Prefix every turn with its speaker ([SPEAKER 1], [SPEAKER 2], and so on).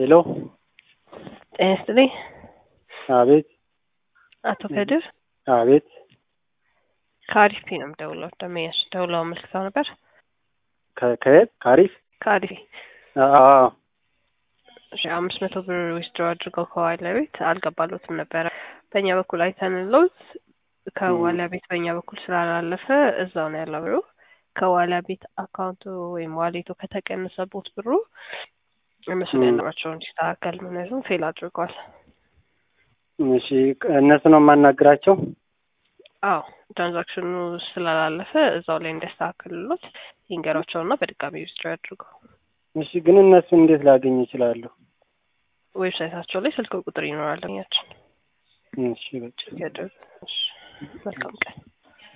[SPEAKER 1] ሄሎ
[SPEAKER 2] ጤና ይስጥልኝ።
[SPEAKER 1] አቤት
[SPEAKER 2] አቶ ከድር
[SPEAKER 1] አቤት
[SPEAKER 2] ከአሪፍ ነው የምደውለው። ደመኛሽ ደውለው አመልክተው ነበር።
[SPEAKER 1] ከ- ከየት ካሪፍ
[SPEAKER 2] ከአሪፍ
[SPEAKER 1] አዎ
[SPEAKER 2] እሺ፣ አምስት መቶ ብር ዊዝድሮ አድርገው ከዋለ ቤት አልገባሎትም ነበረ። በእኛ በኩል አይተንሎት ከዋላ ቤት በእኛ በኩል ስላላለፈ እዛው ነው ያለው ብሩ። ከዋላ ቤት አካውንቱ ወይም ዋሌቱ ከተቀነሰቦት ብሩ እነሱን
[SPEAKER 1] ም።
[SPEAKER 2] ያለባቸው እንዲስተካከል ምክንያቱም ፌል አድርጓል።
[SPEAKER 1] እሺ እነሱ ነው የማናግራቸው
[SPEAKER 2] አዎ ትራንዛክሽኑ ስላላለፈ እዛው ላይ እንዲያስተካክልሎት ይንገሯቸውና በድጋሚ ዊዝድሮ ያድርገው።
[SPEAKER 1] እሺ ግን እነሱን እንዴት ላገኝ እችላለሁ
[SPEAKER 2] ዌብሳይታቸው ላይ ስልክ ቁጥር ይኖራል። ያችን
[SPEAKER 1] እሺ በቃ
[SPEAKER 2] መልካም ቀን